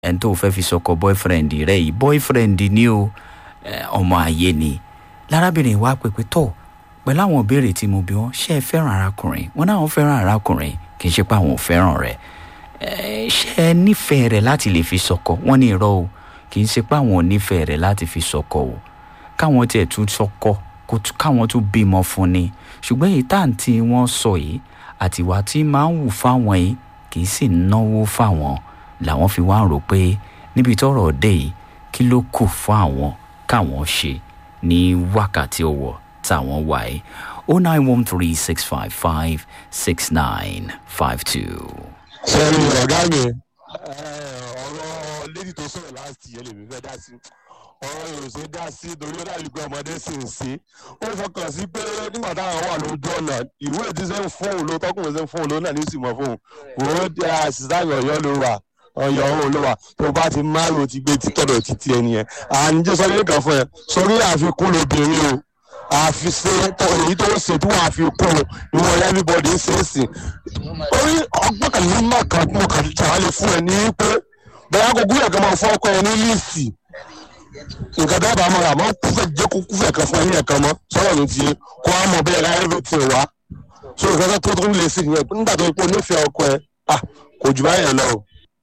ẹni tó fẹ́ fi sọkọ boyfriend rẹ yìí boyfriend ni o ọmọ ayé ni lárábìnrin wa pèpè tọ̀ pẹ̀lú àwọn ìbéèrè tí mo bí wọn ṣé ẹ fẹ́ràn arákùnrin wọn náà fẹ́ràn arákùnrin kì í ṣe pé àwọn ò fẹ́ràn rẹ̀ ṣé ẹ nífẹ̀ẹ́ rẹ̀ láti lè fi sọkọ wọn ní irọ́ o kì í ṣe pé àwọn ò nífẹ̀ẹ́ rẹ̀ láti fi sọkọ o káwọn tiẹ̀ tún sọkọ káwọn tún bímọ fún ni ṣùgbọ́n èyí táǹtì wọn sọ yìí àtiwá tí máa ń wù fáwọn yìí kì í sì náwó fáwọn làwọn fi wá ń rò pé níbi tọ́rọ̀ dé yìí kí ló kù fún àwọn káwọn ṣe ní wákàtí ọwọ́ táwọn wà yìí o nine one three six five five six nine five two. sẹ́ni ọ̀gá mi ọ̀rọ̀ lady tó sọ̀rọ̀ láti yẹn lèmi fẹ́ dá sí ọ̀rọ̀ yóò ṣe dá sí torí ó dàbí pé ọmọdé sì ń ṣe ó fọkàn sí pé nígbà táwọn wà lójú ọ̀nà ìwé ìdí sẹ́ ń fóun ló tọkùnrin sẹ́ ń fóun ló náà ní ìsìnmọ̀ fóun òun dé àṣìṣàyàn ọ̀yọ́ ló wà ọ̀yọ́ òun ló wà tó bá ti márùn ti gbé títọ̀dọ̀ títí ẹni yẹn àníjẹ́ sọ yín kan fún ẹ sórí àfikún lóbìnrin o àfiṣe èyí tó ń ṣe tí wọ́n fi kún un ìwọ̀n everybody ń ṣe é sìn orí ọgbọ́n kan ní mọ̀ kan mo kàn ṣàlàyé fún ẹ ní pé bẹ́ẹ̀ kó gúnyàn kan máa fọ́ ọkọ ẹ ní líìsì nǹkan dábàá mọ́ àmọ́ kúfẹ̀ jẹ́ kó kúfẹ̀ kan fún ẹni ẹ̀kan mọ́ sọ́rọ̀ ló ti kó a mọ̀ bẹ́ẹ̀ ráyé ló ti wá so nǹkan tó tó lè sí nìyẹn nígbà tó pọ̀ nífẹ̀ẹ́ ọkọ ẹ kò jù báyẹn lọ.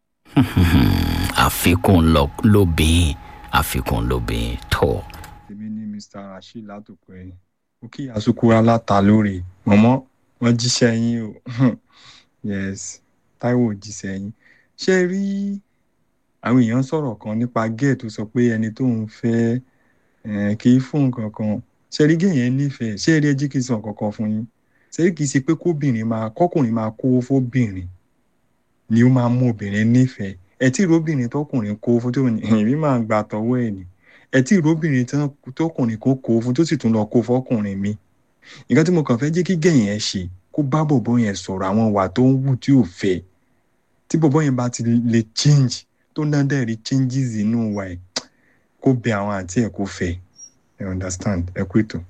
àfikún lóbìn àfikún lóbìn tó. èmi ni mr rasheed látòkọ ẹ̀yìn ó kí àsukura láta lórí mọ̀mọ́ wọ́n jíṣẹ́ yín o yes táíwò jíṣẹ́ yín ṣé rí àwọn èèyàn sọ̀rọ̀ kan nípa gẹ́ẹ̀ tó sọ pé ẹni tó ń fẹ́ kì í fún nǹkan kan ṣé rí gẹ́ẹ̀ yẹn nífẹ̀ẹ́ ṣé rí ẹjí kì í sọ nǹkan kan fún yín ṣé kì í ṣe pé kóbìnrin máa kọ́kùnrin máa kówó fóbìnrin ni ó máa mú obìnrin nífẹ̀ẹ́ ẹ tí ìróbìnrin tọkùnrin kó fún tó ní èmi máa ń gbà tọwọ́ ẹ̀ ni ẹ tí ìróbìnrin tọkùnrin kó kó fún tó sì tún lọ kó fọkùnrin mi nǹkan tí mo kàn fẹ́ jẹ́ kí gẹ̀yìn ẹ ṣe kó bá bọ̀bọ̀ yẹn sọ̀rọ̀ àwọn ìwà tó ń wù tí ò fẹ́ tí bọ̀bọ̀ yẹn bá ti lè change tó ń dáadáa rí changes inú wa ẹ̀ kó bẹ àwọn àǹtí ẹ̀ kó fẹ́ ẹ understand ẹ kú ètò.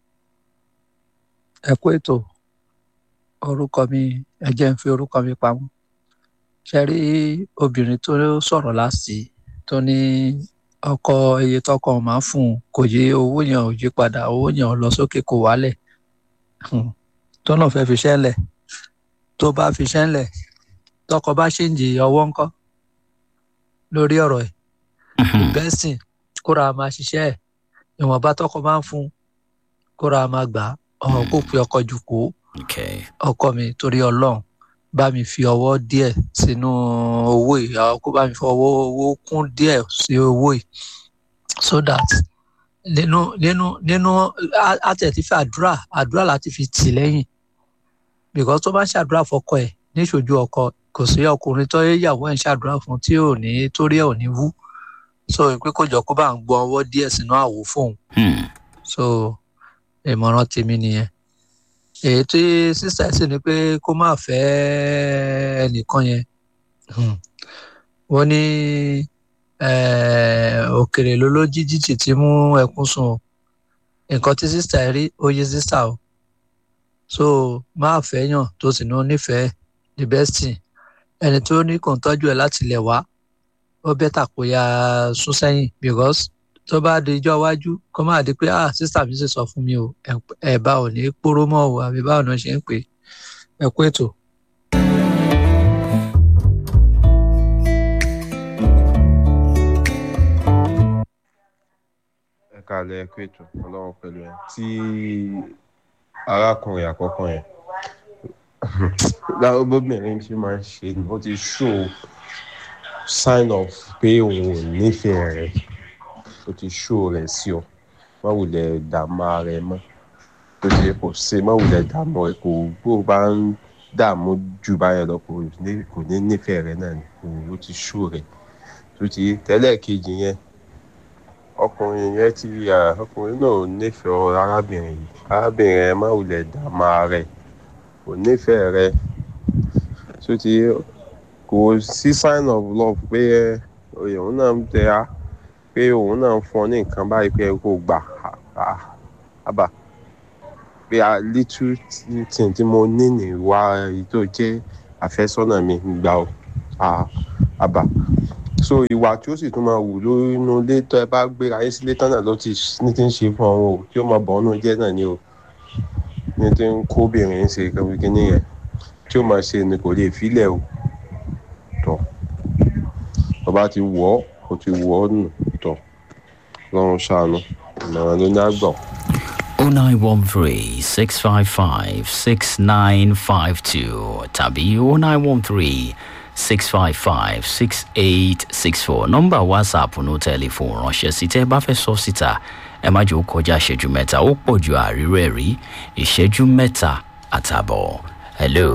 ẹ kú ètò orúkọ mi ẹ jẹ́ ń fi orúkọ mi pamọ́ ṣe rí obìnrin tó sọ̀rọ̀ láti tó ní ọkọ iye tọkọ máa ń fún un kò yé owó yẹn ò yí padà owó yẹn ò lọ sókè kò wálẹ̀ tó náà fẹ́ fi ṣẹ́lẹ̀ tó bá fi ṣẹ́lẹ̀ tọkọ bá ṣe ń jì ọwọ́ ńkọ́ lórí ọ̀rọ̀ ẹ̀ bẹ́sìn kóra máa ṣiṣẹ́ ẹ̀ ìwọ̀nba tọkọ máa ń fún kóra máa gbà ọ̀hún kó pe ọkọ jù kó ọkọ mi torí ọlọ́run bá mi fi ọwọ́ díẹ̀ sínú owó yìí kó bá mi fi ọwọ́ owó kún díẹ̀ sí owó yìí so that nínú nínú nínú àtẹ̀tí fi àdúrà àdúrà láti fi tì lẹ́yìn because tó bá ń ṣàdúrà fọkọ ẹ̀ níṣojú ọkọ kò sí ọkùnrin tó yàwó ẹ̀ ń ṣàdúrà fún tí ò ní torí ẹ̀ ò ní wú so pé kó jọ kó bá ń gbọ́ ọwọ́ díẹ̀ sínú àwo fóun so ìmọ̀ràn tèmi nìyẹn èyí tí sísá sì ni pé kó má fẹ́ ẹnìkan yẹn wọ́n ní òkèrè ló ló jí jíjì tí mú ẹkún sùn o nǹkan tí sísá rí ó yé sísá o so má fẹ́ yàn tó sì ní onífẹ̀ẹ́ the best thing ẹni tó ní kò ń tọ́jú ẹ̀ láti lẹ̀ wá ó bẹ́tà kó ya sún sẹ́yìn because tó bá di ijọ́ iwájú kó má di pé ah sísá mi sì sọ fún mi o ẹ̀ bá ò ní póró mọ́ o àbí báwo ni wọ́n ṣe ń pè é kú ètò. ẹ káàlẹ́ ẹ kú ètò ọlọ́run pẹ̀lú ẹ tí arákùnrin àkọ́kọ́ yẹn lábọ́bìnrin ṣe máa ń ṣe ni ó ti show sign of pé òun ò nífẹ̀ẹ́ rẹ̀ ó ti show rẹ̀ sí ọ má wulẹ̀ dààmú ara ẹ mọ́ tó ṣe kò ṣe má wulẹ̀ dààmú ẹ kò bó bá ń dààmú jù báyẹn lọ kò ní nífẹ̀ẹ́ rẹ̀ náà ni ó ti show rẹ̀ tó ti tẹ́lẹ̀ kejì yẹn ọkùnrin yẹn ti ọkùnrin náà ò nífẹ̀ẹ́ arábìnrin yìí arábìnrin yẹn má wulẹ̀ dààmú ara ẹ kò nífẹ̀ẹ́ rẹ̀ tó ti kò sí sign of love pé òun náà ń tẹ á pé òun náà ń fọn ní nǹkan báyìí pé kò gbà ábà pé a little thing tí mo ní níwá èyí tó jẹ́ àfẹ́sọ́nà mi gbà ó àbà so ìwà tí ó sì tún máa wù lónú ilé tó ẹ bá gbéra yín sílé tán náà ló ti ní ti ń ṣe fún ọ̀hún o tí ó máa bọ̀ ọ́nú jẹ́ náà ni o ní ti ń kó obìnrin ṣe kíní yẹn tí ó máa ṣe ni kò lè filẹ̀ o tọ̀ bàbá ti wọ̀ ọ́ kò ti wọ̀ ọ́ nù tọ̀ lọ́run ṣàánú ìmọ̀ràn ló ní àgbọ̀. 0913 655 6952 tàbí 0913 655 6864 nọ́mbà whatsapp ní tẹlifóònù ránṣẹ́ sí tẹ́ ẹ bá fẹ́ sọ síta ẹ má jẹ́ ó kọjá ìṣẹ́jú mẹ́ta ó pọ̀ ju àríró ẹ̀ rí ìṣẹ́jú mẹ́ta àtàbọ̀ hello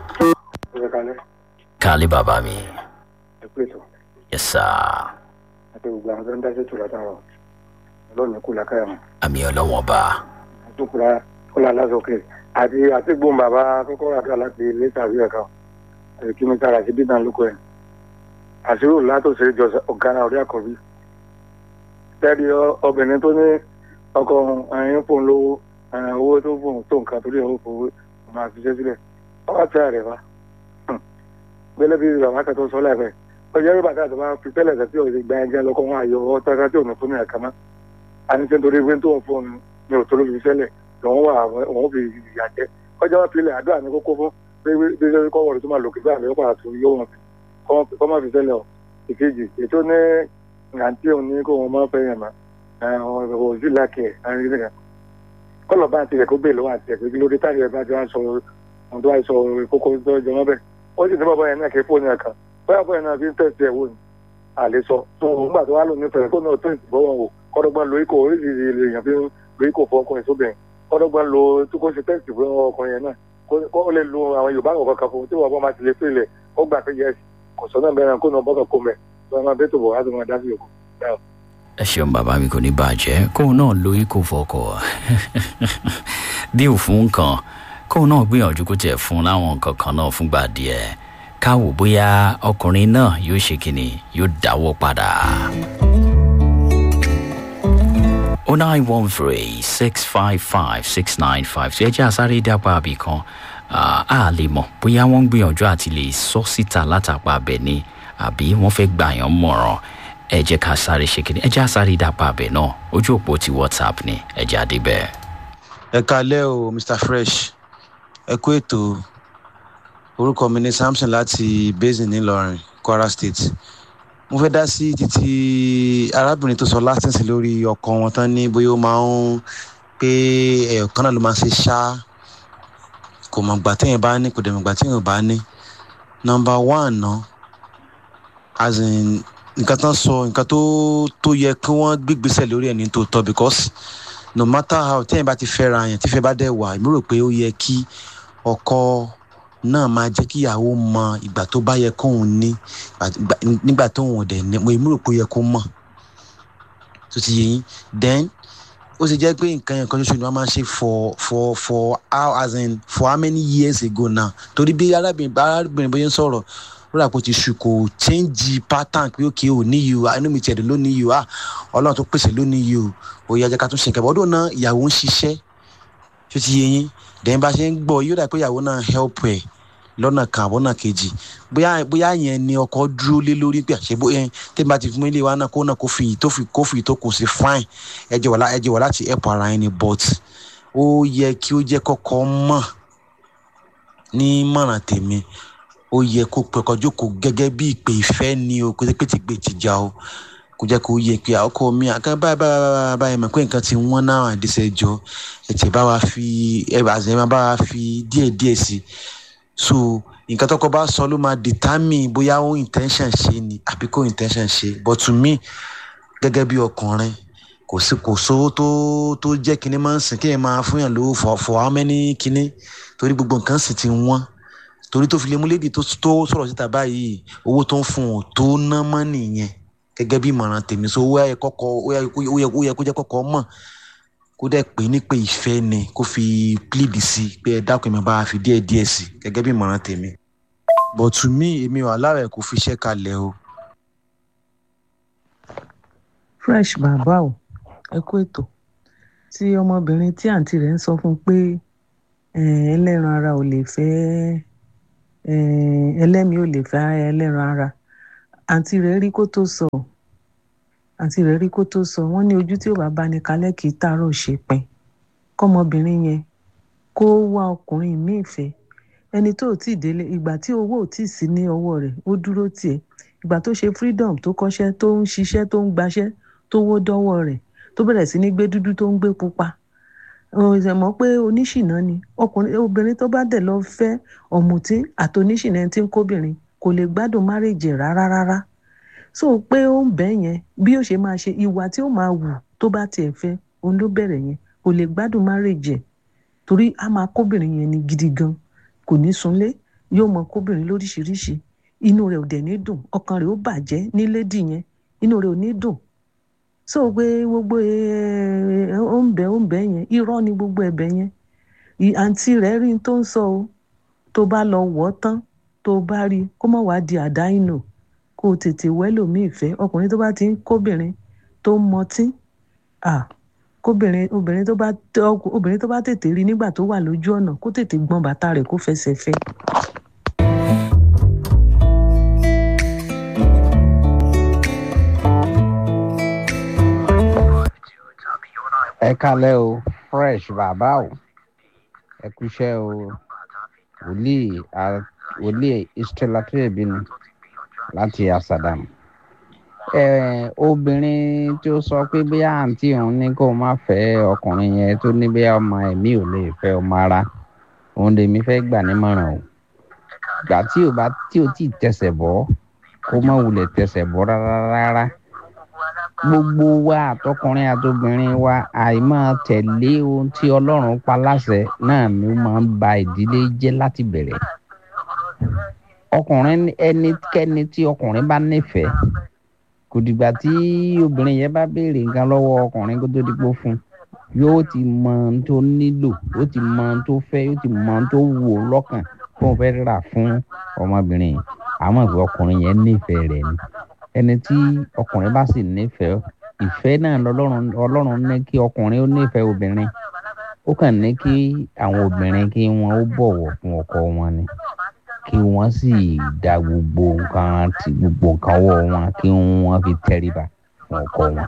kálí bàbá mi ẹ pé tó yes sir àti gbogbo àwọn tó ń dá sí tòlá táwọn ọlọ́run kú lákàyà wọn àmì ọlọ́wọ́n bá àtúkùrá kọlá lásòkè àti àti gbóhùn bàbá kọ́kọ́ àti alápè lẹ́tà bí ẹ̀ka àti kí mi sára sí bíbá lóko ẹ̀ àṣírí látòsí jọ ọ̀gára orí àkọ́bí tẹ́lẹ̀ obìnrin tó ní ọkọ ẹ̀yìn fóun lówó owó tó fóun tó nǹkan torí owó fowó máa fi ṣe sílẹ̀ ọwọ́ tẹ́ rẹ̀ wá gbẹ́lẹ́ bí bàbá kan tó sọ láìpẹ́ ọjọ́ rí bàtà tó bá fi tẹ́lẹ̀ tẹ́ tí ò ti gba ẹjẹ́ lọ́kọ́ wọn àyọ̀ ọ́ tẹ́ka tí ò ní fún mi ẹ̀ka mọ́ àní tí nítorí pé tó ń fún mi ò tó ló fi sẹ́lẹ̀ lòun wà òun fi ìyà jẹ́ ọjọ́ wọn fi lẹ̀ àdúrà ní kókó fún bí bí bí kọ́ wọ̀rọ̀ tó máa lòkè báyìí lọ́pàá tó yóò wọn fi kọ́ máa fi sẹ́lẹ̀ ọ̀ ìkejì ètò ní àǹtí òun ní kó wọn máa fẹ́ yàn má òsì lákẹ́ ẹ̀ kọ́lọ̀ bá àti ẹ̀kọ́ bẹ́ẹ̀ lọ́wọ́ àti ẹ̀kọ́ kí ló dé táyà ẹ̀ bá ti wá sọ ohun tó wá sọ kókó tó jọ mọ́ bẹ́ẹ̀ ó sì ní bàbá yẹn náà kí fóònù ẹ̀ kan bóyá bóyá náà fi ń tẹ̀sí ẹ̀ wò ní àlè sọ tó nígbà tó wá lò nífẹ̀ẹ́ kó náà tó ìbọ̀wọ̀ wò kọ́dọ̀gbọ́n lo ikọ̀ oríṣiríṣi èèyàn fi ń lo ikọ̀ fún ọkùnrin sóbìnrin kọ́dọ̀gbọ́n lo tó kó ṣe tẹ́sì fún ọkùnrin yẹn náà kó lè lo àwọn yorùbá kọ̀ọ̀kan kan fún tí wọ́n bọ́ máa ti lè pèlè ó gbà pé yẹsì kò sọ náà bẹ́ẹ̀ kó náà bọ́kàn kó mẹ́ lọ́wọ́ máa bẹ́ẹ̀ tó bọ̀ wá tó máa dá sí yòókù. ẹ ṣeun bàbá mi kò ní bàjẹ́ kóun náà lo ikọ̀ fọkọ̀ bí òfun kan kóun náà gbìyànjú kó tiẹ̀ fún láwọn nǹkan kan náà fúngbà díẹ̀ káwò bóyá ọkùnrin náà yóò ṣe kínní yóò dáwọ́ padà. 0913 655 6952 ẹ jẹ́ àsáré dápá àbí kan a lè mọ̀ bóyá wọ́n ń gbìyànjú àti lè sọ síta látàpá abẹ ni àbí wọ́n fẹ́ gbà yàn mọ̀ràn ẹ jẹ́ ká sáré ṣe kínní ẹ jẹ́ àsáré dápá abẹ náà ojú òpó ti whatsapp ni ẹ jẹ́ àdébẹ̀. ẹ kalẹ́ o mr fresh ẹ kú ètò orúkọ mi ní samson láti basin ńìlọrin kwara state mo fẹ́ dá sí títí arábìnrin tó sọ látìsí lórí ọkọ wọn tán ní bóyá ó máa ń pé ẹ̀yọ̀ kan náà ló máa ń ṣe ṣá kò mọ̀ gbà téèyàn bá ní kò dẹ̀ mọ̀ gbà téèyàn bá ní nọmba one ná as in nǹkan tán sọ nǹkan tó tó yẹ kí wọ́n gbégbèsè lórí ẹ̀ ní tòótọ́ because no matter how téèyàn bá ti fẹ́ra yẹn tífẹ́ bá dẹ̀ wà èmi rò pé ó yẹ kí ọkọ náà máa jẹ́ kí ìyàwó mọ ìgbà tó bá yẹ kóun ní nígbà tóun ò dẹ̀ ní mo èmi rò pé ó yẹ kó mọ̀ tó ti yẹ yín then ó ṣe jẹ́ pé nǹkan yẹn kan ṣoṣo ni wọ́n máa ń ṣe for for for how as in for how many years ago now torí bí arábìnrin arábìnrin bóyá ń sọ̀rọ̀ ó rà pé ó ti ṣù kò change pattern pé òkè ò níyì o inú mi tiẹ̀ dùn ló níyì o ah ọlọ́run tó pèsè ló níyì o òye ajá ká tún ṣe nǹkan bọ́ ọdún náà ìyàwó ń ṣiṣẹ́ tó ti yẹ yín dẹ́n bá ṣe ń gbọ́ yóò dà pé ìyàwó náà help ẹ̀ lọ́nà kan àbọ̀nà kejì bóyá bóyá yẹn ni ọkọ dúró lé lórí pé àṣẹ bóyá tẹ́lẹ̀ bá ti fún ilé wa náà kó náà kó fi tó fi kó fi tó kò sí fine ẹ jẹ́ wà ẹ jẹ́ wà láti help ara ẹni but ó yẹ kí ó jẹ́ kọ́kọ́ mọ̀ ní mọ̀ràn tèmi ó yẹ kó pẹ̀kọ́ jókòó gẹ́gẹ́ bí ìpè ìfẹ́ ni o kó jẹ́ pé ti gbé tìjà o kó jẹ́ kó yẹ pé ọkọ mi àkàn báyìí báyìí báyìí mọ̀ pé nǹkan ti wọ́n náà àdìsẹ́ jọ ẹ̀tẹ̀ bá wa fi ẹ̀ àzẹ̀ bá wa fi díẹ̀ díẹ̀ sí i so nǹkan tọkọ bá sọ ló máa determine bóyá ó intention ṣe ni àbí kò intention ṣe but to me gẹ́gẹ́ bí ọkùnrin kò sí kò sówó tó tó jẹ́ kinní máa ń sìn kéèyàn máa fún yàn lówó for for how many kinní torí gbogbo nǹkan sì ti wọ́n torí tó fi lè mú lédi tó tó sọ̀rọ̀ síta báyìí owó tó ń fún un tó ná mọ́ nìyẹn gẹ́gẹ́ bí ìmọ̀ràn tèmi so ó yẹ kọ́kọ́ ó yẹ kó jẹ́ kọ́kọ́ mọ̀ kó dẹ̀ pé ní pé ìfẹ́ ni kó fi plead sí i pé ẹ dákun mi bá a fi díẹ̀ díẹ̀ sí i gẹ́gẹ́ bí ìmọ̀ràn tèmi but to me èmi wà lára ẹ̀ kò fi iṣẹ́ kalẹ̀ o. fresh bàbá o ẹ kú ètò tí ọmọbìnrin tí àǹtí rẹ̀ ń sọ fún pé ẹlẹ́ran ara ò lè fẹ́ ẹlẹ́mìí ò lè fẹ́ ẹlẹ́ran ara àǹtí rẹ̀ rí kó tó sọ àǹtí rẹ̀ rí kó tó sọ wọ́n ní ojú tí ò bá bá ní kalẹ̀ kì í tààrọ̀ ṣe pin kọ́mọbìnrin yẹn kó wá ọkùnrin míì fẹ́ ẹni tó ò tí ì délé ìgbà tí owó ò tí ì sí ní ọwọ́ rẹ̀ ó dúró tiẹ̀ ìgbà tó ṣe freedom tó kọ́ṣẹ́ tó ń ṣiṣẹ́ tó ń gbaṣẹ́ tó wó dọ́wọ́ rẹ̀ tó bẹ̀rẹ̀ sí ní gbé dúdú tó ń gbé pupa ọ̀sẹ̀ mọ̀ pé oníṣìná ni ọkùnrin obìnrin tó bá dẹ̀ lọ fẹ́ ọ̀mùtí àti oníṣìná tí ń kóbìnrin kò lè gbádùn márèjì rárá rárá so pé ó ń bẹ́ yẹn bí ó ṣe máa ṣe ìwà tí ó máa wù tó bá tiẹ̀ fẹ́ òun ló bẹ̀rẹ̀ yẹn kò lè gbádùn márèjì ẹ̀ torí a máa kóbìnrin yẹn ni gidi gan kò ní sunlé yóò mọ kóbìnrin lóríṣiríṣi inú rẹ̀ ò dẹ̀ ní dùn ọkàn rẹ̀ ó bàjẹ́ ní lédì yẹn inú rẹ̀ ò ní dùn so pé gbogbo ó ń bẹ ó ń bẹ yẹn irọ́ ni gbogbo ẹ̀bẹ̀ yẹn àǹtí rẹ̀ rí tó ń sọ o tó bá lọ wọ̀ ọ́ tán tó bá rí kó má wàá di àdáyìnà kó o tètè wẹ́lòmíì fẹ́ ọkùnrin tó bá ti ń kóbìnrin tó ń mọtí kóbìnrin obìnrin tó bá obìnrin tó bá tètè rí nígbà tó wà lójú ọ̀nà kó tètè gbọ́n bàtà rẹ̀ kó fẹsẹ̀ fẹ́. ẹ kalẹ o fresh bàbá o ẹ kúṣẹ́ o wòlíì wòlíì istelatebi ni láti asadam ẹ obìnrin tí ó sọ pé bí àǹtí òun ní kó má fẹ́ ọkùnrin yẹn tó ní bí ọmọ ẹ̀mí ò lè fẹ́ ọmọ ara òun lèmi fẹ́ gbà nímọ̀ràn o gbà tí ò bá tí ò tí ì tẹsẹ̀ bọ́ kó má wulẹ̀ tẹsẹ̀ bọ́ rárá rárá gbogbo wa àtọkùnrin àtobìnrin wa àìmọ̀ tẹ̀lé ohun tí ọlọ́run pa láṣẹ náà ni ó máa ń ba ìdílé jẹ́ láti bẹ̀rẹ̀ ọkùnrin ẹnikẹ́ni tí ọkùnrin bá nífẹ̀ẹ́ kò dìgbà tí obìnrin yẹn bá béèrè nǹkan lọ́wọ́ ọkùnrin kó tó dípò fún yóò ti mọ ohun tó nílò yóò ti mọ ohun tó fẹ́ yóò ti mọ ohun tó wù ú lọ́kàn kó o fẹ́ rà fún ọmọbìnrin yìí àmọ́ ìwé ọkùnrin yẹn nífẹ̀ẹ́ rẹ̀ ni ẹni tí ọkùnrin bá sì nífẹ̀ẹ́ ìfẹ́ náà lọ́lọ́run ọlọ́run ní kí ọkùnrin ó nífẹ̀ẹ́ obìnrin ó kàn ní kí àwọn obìnrin kí wọ́n ó bọ̀wọ̀ fún ọkọ wọn ni kí wọ́n sì da gbogbo nǹkan ti gbogbo nǹkan ọwọ́ wọn kí wọ́n fi tẹríba fún ọkọ wọn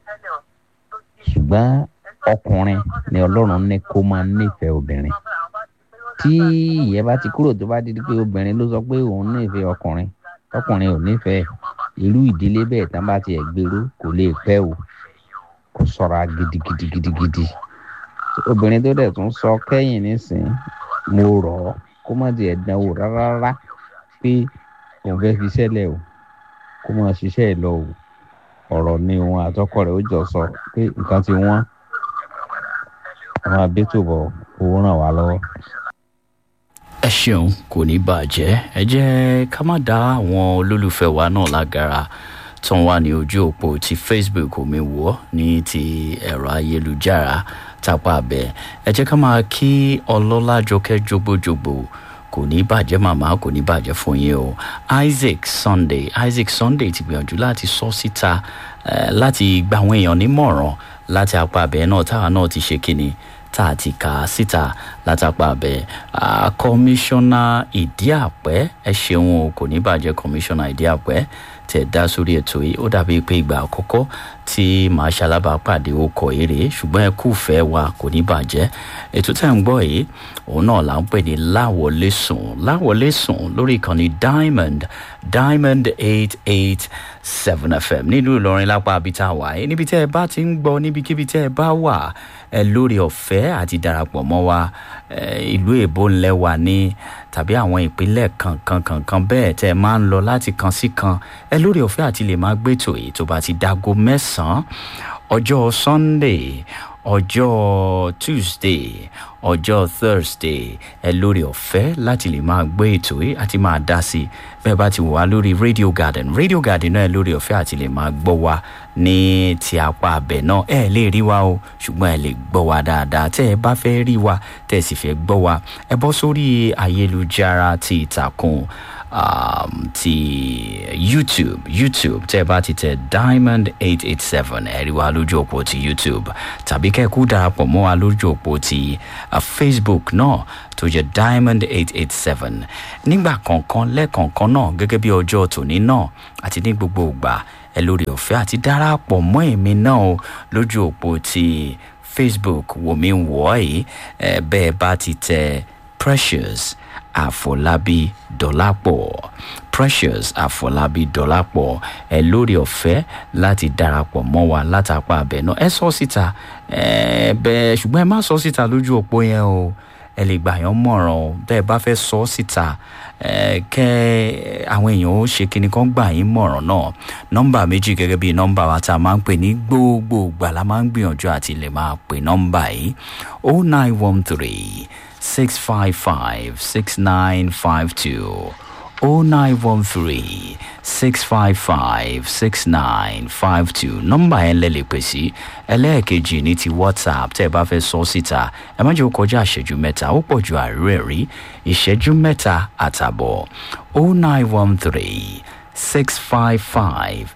ṣùgbọ́n ọkùnrin ni ọlọ́run ní kó máa nífẹ̀ẹ́ obìnrin tí ìyẹn bá ti kúrò tó bá di pé obìnrin ló sọ pé òun nífẹ̀ẹ́ ọkùnrin ọkùnrin ò nífẹ̀ẹ́ irú ìdílé bẹ́ẹ̀ tán bá tiẹ̀ gbèrú kò lè pẹ́ o kò sọ̀ra gidigidigidigidi obìnrin tó dẹ̀ tún sọ kẹ́yìn nísìn mo rọ̀ ọ́ kó má tiẹ̀ dánwò rárá pé òun fẹ́ fi sẹ́lẹ̀ o kó má ṣiṣẹ́ ẹ̀ lọ o ọ̀rọ̀ ni òun àtọkọ rẹ̀ ó jọ sọ pé nǹkan ti wọ́n àwọn abẹ́tò bọ̀ owó ràn wá lọ́wọ́ ẹ ṣeun kò ní bàjẹ́ ẹ jẹ́ ká má dá àwọn olólùfẹ́ wa náà lágara tó ń wà ní ojú òpó ti facebook omi wọ́ ní ti ẹ̀rọ ayélujára tápá abẹ ẹ jẹ́ ká máa kí ọlọ́lá jọkẹ́ jogbojogbo kò ní bàjẹ́ màmá kò ní bàjẹ́ fún yín o isaac sunday isaac sunday ti gbìyànjú láti sọ síta láti gba àwọn èèyàn nímọ̀ràn láti apá abẹ náà táwa náà ti ṣe kíni tá a ti kà á síta látàpá abẹ kọmíṣánná ìdíàpẹ ẹ ṣeun o kò ní bàjẹ́ kọmíṣánná ìdíàpẹ tẹ̀ dá sórí ètò yìí ó dàbí pé ìgbà àkọ́kọ́ tí màá ṣalábàápàdé okọ̀ èrè ṣùgbọ́n ẹ kú fẹ́ wa kò ní bàjẹ́ ètò tẹ̀ ń gbọ́ yìí òun náà là ń pè ní láwọlé sùn láwọlé sùn lórí ìkànnì diamond diamond eight eight seven fm nílùú ìlọrin lápá abita wáyé níbi tẹ́ ẹ bá ti ń gbọ́ níbikíbi tẹ́ ẹ bá wà ẹ lórí ọ̀fẹ́ àti darapọ̀ mọ́ wa ìlú èbó ńlẹ̀ wà ní tàbí àwọn ìpínlẹ̀ kankan kankan bẹ́ẹ̀ tẹ́ ẹ máa ń lọ láti kan sí kan ẹ lórí ọ̀fẹ́ àti lè máa gbẹ́tò èyí tó bá ti dago mẹ́sàn-án ọjọ́ sunday ọjọ́ tuesday ọjọ́ thursday ẹ lórí ọ̀fẹ́ láti lè máa gbé ètò yìí àti máa dá sí i bẹ́ẹ̀ bá ti wà lórí radio garden radio garden náà ẹ lórí ọ̀fẹ́ àti lè máa gbọ́ wa ní ti apá abẹ náà ẹ lè rí wa o ṣùgbọ́n ẹ lè gbọ́ wa dáadáa tẹ́ ẹ bá fẹ́ rí wa tẹ́ ẹ sì fẹ́ gbọ́ wa ẹ bọ́ sórí ayélujára ti ìtàkùn um, ti youtube youtube tẹ́ ẹ bá ti tẹ diamond eight eight seven ẹ rí wa lójú òpó ti youtube tàbí kẹ́kú darapọ̀ mọ́ wa lójú òpó ti uh, facebook náà tó jẹ́ diamond eight eight seven nígbà kọ̀ọ̀kan lẹ́ẹ̀kọ̀ọ̀kan náà gẹ́gẹ́ bí ọjọ́ tòní náà àti ní gbogbo ìgbà ẹ lórí ọ̀fẹ́ àti darapọ̀ mọ́ èmi náà o lójú òpó ti facebook wòmí wọ̀ ẹ́ ẹ bẹ́ẹ̀ bá ti tẹ precious àfọlábí dọ́lápọ̀ precious àfọlábí dọ́lápọ̀ ẹ lórí ọ̀fẹ́ láti darapọ̀ mọ́ wa látàpá abẹ náà ẹ sọ síta ẹ bẹ́ẹ̀ ṣùgbọ́n ẹ má sọ síta lójú òpó yẹn o ẹ lè gbà yàn mọ̀ràn o bẹ́ẹ̀ bá fẹ́ sọ síta ẹ kẹ́ àwọn èèyàn ó ṣe kíni kan gbà yín mọ̀ràn náà nọ́mbà méjì gẹ́gẹ́ bí nọ́mbà wa tá a máa ń pè ní gbogbo ìgbà la máa ń gbìyànjú àti lè máa pè nọ́mbà yìí o nine one three six five five six nine five two. 0913 655 6952 nọ́mbà yẹn lẹ lè pè sí ẹlẹ́ẹ̀kejì ní ti whatsapp tẹ́ ẹ bá fẹ́ sọ síta ẹ má jẹ́ ó kọjá ìṣẹ́jú mẹ́ta ó pọ̀ ju àárẹ̀ rí ìṣẹ́jú mẹ́ta àtàbọ̀ 0913 655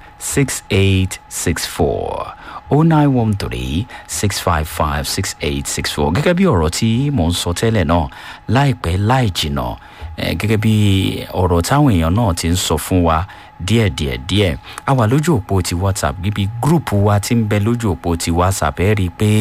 6864 0913 655 6864 gẹ́gẹ́ bí ọ̀rọ̀ tí mò ń sọ tẹ́lẹ̀ náà láìpẹ́ láì jìnnà gẹ́gẹ́ bí ọ̀rọ̀ táwọn èèyàn náà ti ń sọ fún wa díẹ̀díẹ̀ díẹ̀ a wà lójú òpó ti whatsapp níbi gúrùpù wa ti ń bẹ lójú òpó ti whatsapp ẹ rí i pé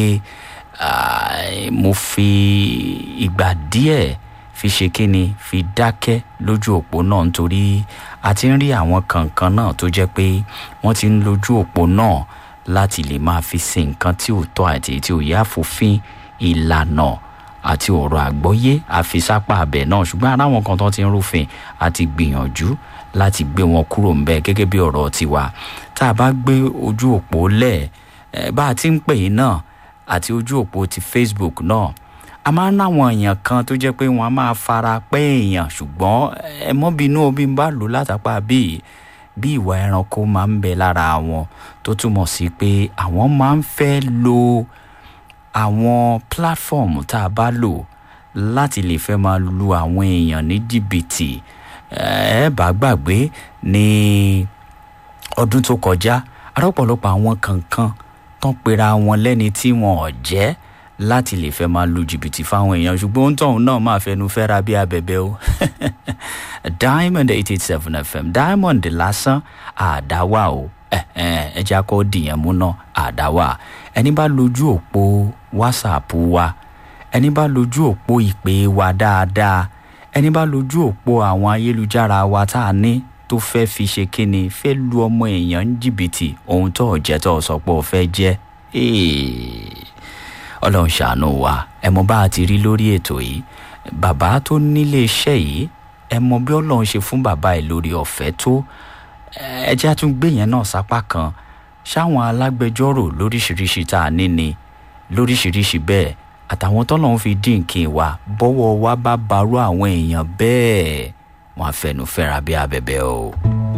mo fi ìgbà díẹ̀ fi ṣe kíni fi dákẹ́ lójú òpó náà nítorí a ti ń rí àwọn kankan náà tó jẹ́ pé wọ́n ti ń lójú òpó náà láti lè máa fi sin nǹkan tí ò tọ́ àti tí ò yá fòfin ìlànà àti ọ̀rọ̀ àgbọ́yé àfisápá abẹ náà ṣùgbọ́n ara wọn kan tó ti ń rúfin àti gbìyànjú láti gbé wọn kúrò ńbẹ gẹ́gẹ́ bí ọ̀rọ̀ tiwa tá a bá gbé ojú òpó lẹ̀ bá a ti ń pè é náà àti ojú òpó ti facebook náà a máa ń náwọn èèyàn kan tó jẹ́ pé wọ́n á máa fara pẹ́ èèyàn ṣùgbọ́n ẹ mọ́ bínú omi ń bá lò látàpá bíi bí ìwà ẹranko máa ń bẹ lára wọn tó túmọ̀ sí pé àwọn máa ń fẹ́ lo àwọn platform tá a bá lò láti lè fẹ́ máa lu àwọn èèyàn ní jìbìtì ẹ bá gbàgbé ní ọdún tó kọjá arọ́pọ̀lọpọ̀ àwọn kankan tán pera wọn lẹ́ni tí wọn ò jẹ́ láti lè fẹ́ máa lu jìbìtì fáwọn èèyàn ṣùgbọ́n ohun tóun náà máa fẹnu fẹ́ra bí abẹ́bẹ́ o diamond eight eight seven fm diamond lásán àdáwà o ẹ jẹ́ akọ́ dìyẹn mú náà àdáwà ẹni bá lójú òpó whatsapp wa ẹni bá lójú òpó ìpè wa dáadáa ẹni bá lójú òpó àwọn ayélujára wa tá a ní tó fẹ́ fi ṣe kíni fẹ́ lu ọmọ èèyàn ń jìbìtì ohun tó jẹ́ tó sọ pé ó fẹ́ jẹ́ ọlọ́run ṣàánú wa ẹ mọ bá a ti rí lórí ètò yìí bàbá tó nílé iṣẹ́ yìí ẹ mọ bí ọlọ́run ṣe fún bàbá ẹ lórí ọ̀fẹ́ tó ẹ jẹ́ àtúngbé yẹn náà sápá kan ṣáwọn alágbẹjọ́rò lóríṣiríṣi tá a ní ni lóríṣiríṣi bẹ́ẹ̀ àtàwọn tọ́lọ́run fi dín nǹkan wa bọ́wọ́ wa bá barú àwọn èèyàn bẹ́ẹ̀ wọ́n á fẹnu fẹ́ra bí abẹ́bẹ́ o.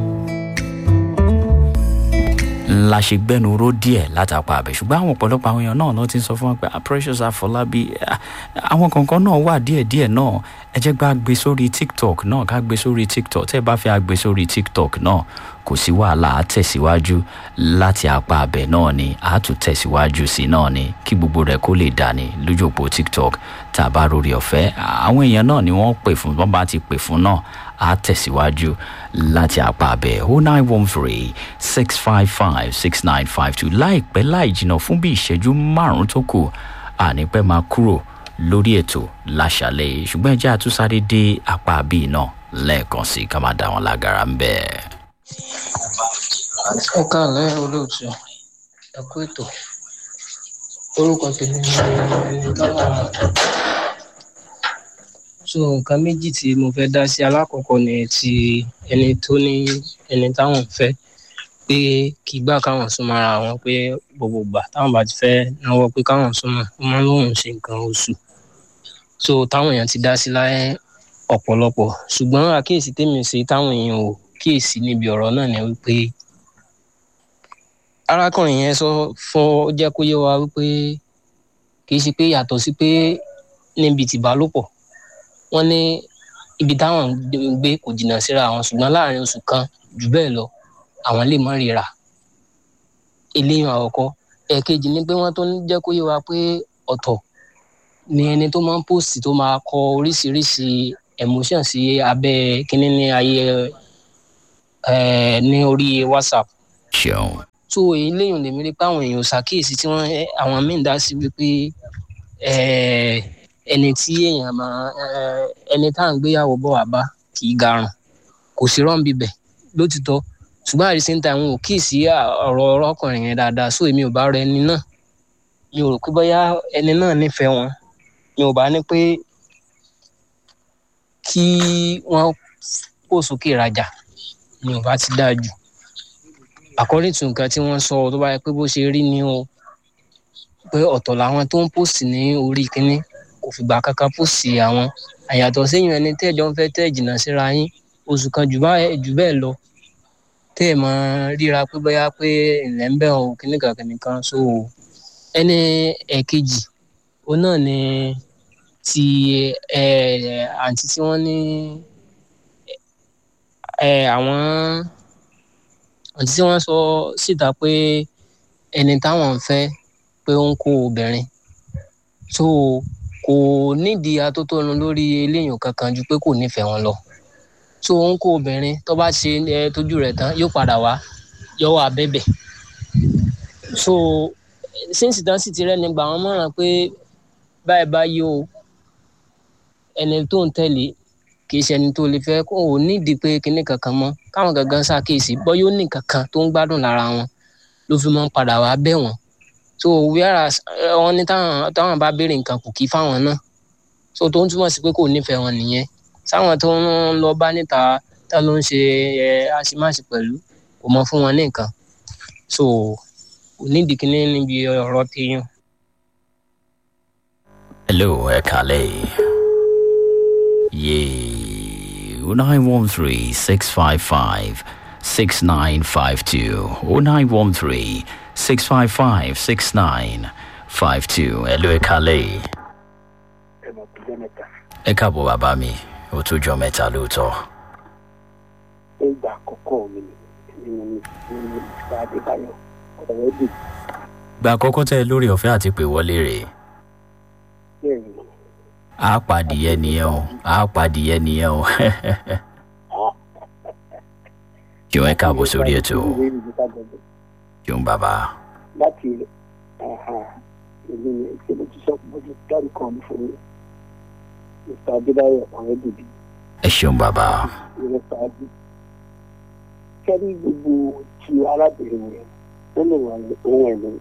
la ṣe gbẹnu ró díẹ̀ látàpá abẹ ṣùgbọ́n àwọn ọ̀pọ̀lọpọ̀ àwọn èèyàn náà ló ti sọ fún wa pé precious afọlábí àwọn kankan náà wà díẹ̀díẹ̀ náà ẹ jẹ́ gbá gbé sórí tiktok náà ká gbé sórí tiktok tẹ́ ẹ bá fẹ́ gbé sórí tiktok náà kò sí wàhálà á tẹ̀síwájú láti apá abẹ náà ni á tún tẹ̀síwájú sí náà ni kí gbogbo rẹ̀ kó lè dání lójú òpó tiktok tá a bá rórí ọ̀fẹ́ àwọn èèyàn náà ni wọ́n pè fún wọ́n bá ti pè fún náà á tẹ̀síwájú láti apá abẹ o nine one three six five five six nine five two láìpẹ́ láì jìnnà fún bí ìṣẹ́jú márùn-ún tó kù ànípẹ́ máa kúrò lórí ètò láṣàlẹ̀ ṣùgbọ́n ẹ jẹ́ àtúnṣáré dé apá bíi náà lẹ́ẹ̀kan sí ká máa dá wọn lágara ń bẹ́ẹ̀ ẹ káàlẹ́ olóòtú ẹ kú ètò orúkọ tèmi ni gáwà so nǹkan méjì tí mo fẹ́ dá sí alákọ̀ọ́kọ́ ni ti ẹni tó ní ẹni táwọn fẹ́ pé kì í gbà káwọn súnmọ́ ara wọn pé gbogbo ìgbà táwọn bá ti fẹ́ náwó pé káwọn súnmọ́ ó máa ń lóun ṣe nǹkan oṣù so táwọn èèyàn ti dá sí láyé ọ̀pọ̀lọpọ̀ ṣùgbọ́n àkíyèsí tèmi ṣe táwọn èèyàn ò kíyèsí níbi ọ̀rọ̀ náà ni wípé arákùnrin yẹn sọ fún jẹ́ kó yé wa wípé kì í ṣe pé yàtọ̀ sí pé níbi tìbálòpọ̀ wọ́n ní ibi táwọn ń gbé kò jìnnà síra àwọn ṣùgbọ́n láàrin oṣù kan jù bẹ́ẹ̀ lọ àwọn lè mọ́ ríra eléyìí àkọ́kọ́ ẹ̀ẹ̀kejì ni pé wọ́n tó ń jẹ́ kó yé wa pé ọ̀tọ̀ ni ẹni tó máa ń post tó máa kọ oríṣiríṣi emotion sí abẹ́ kínní ní ayé ẹ̀ ní orí whatsapp ṣeun so eléyìí lèmi rí pé àwọn èèyàn ṣàkíyèsí tí wọ́n àwọn míì dá sí wípé eh, ẹni tí èèyàn máa eh, ẹni tá à ń gbéyàwó bọ̀ wá bá kì í garùn kò sí rán bíbẹ̀ lótìtọ́ ṣùgbọ́n at the same time wọn ò kíì sí ọ̀rọ̀ ọkùnrin yẹn dáadáa so èmi ò bá rẹ ẹni náà mi ò rò pé bóyá ẹni náà nífẹ̀ẹ́ wọn mi ò bá ní pé kí wọ́n pò sókè rajà mi ò bá ti dáa jù according to nǹkan tí wọ́n sọ tó bá yẹ pé bó ṣe rí ni o pé ọ̀tọ̀ làwọn tó ń pòsì ní orí kínní kò fìgbà kankan pòsì àwọn àyàtọ̀ séyìn ẹni tẹ́jọ́ ń fẹ́ tẹ́ jìnnà síra yín oṣù kan jù bá- jù bẹ́ẹ̀ lọ tẹ́ ẹ̀ máa ríra pé bóyá pé ilẹ̀ ń bẹ̀ ọ́ kínní kan kínní kan so ẹni ẹ̀kejì òun náà ni ti ẹ̀ àǹtí tí wọ́n ní ẹ̀ àwọn àǹtí tí wọ́n sọ síta pé ẹni táwọn ń fẹ́ pé ó ń kó obìnrin so kò nídìí atótónu lórí eléyìn kankan ju pé kò nífẹ̀ẹ́ wọn lọ so ó ń kó obìnrin tó bá ṣe ẹ tójú rẹ̀ tán yóò padà wá yọwọ́ abẹ́bẹ̀ so sínsì tán sì ti rẹ́ni gbà wọ́n mọ̀ràn pé báyìí báyìí o ẹni tó ń tẹ̀lé kì í ṣe ẹni tó lè fẹ́ kó o nídìí pé kinní kankan mọ́ káwọn gangan ṣàkíyèsí bọ́ yóò ní kankan tó ń gbádùn lára wọn ló fi máa ń padà wá bẹ̀ wọ́n so whereas eh, wọ́n ní táwọn táwọn bá béèrè nǹkan kò kí fáwọn náà so tó ń túmọ̀ sí pé kò nífẹ̀ẹ́ wọn nìyẹn sáwọn tó ń lọ bá níta tá ló ń ṣe ẹ àṣemáṣe pẹ̀lú kò mọ fún wọn ní nǹkan so kò nídìí kinní níbi ọ̀rọ̀ téèyàn. hello ẹ kàlẹ́ yéé o nine one three six five five six nine five two o nine one three six five five six nine five two hello ẹ kàlẹ́ ẹ káàbọ̀ bàbá mi ó tó jọ mẹ́ta lóòótọ́ ìgbà àkọ́kọ́ mi ni mo ní ní ìgbà adébáyọ̀ ọ̀rẹ́ dì gba àkọ́kọ́ tẹ́ ẹ lórí ọ̀fẹ́ àti pè wọlé rè bẹ́ẹ̀ ni á pàdìyẹ nìyẹn o á pàdìyẹ nìyẹn o jọ̀ọ́ ẹ káàbọ̀ sórí ètò ìwé ìlú kájọbẹ jọ̀ọ́ bàbá láti ìlú ṣe mo ti sọ mo ti dárí kan mi fún mi mr adébáyọ̀ ọ̀rẹ́ dìbì ẹ ṣeun bàbá ìrẹ́ sáájú kẹ́rí gbogbo ti arábìnrin yẹn ó lè wà ní ohun ẹ̀mí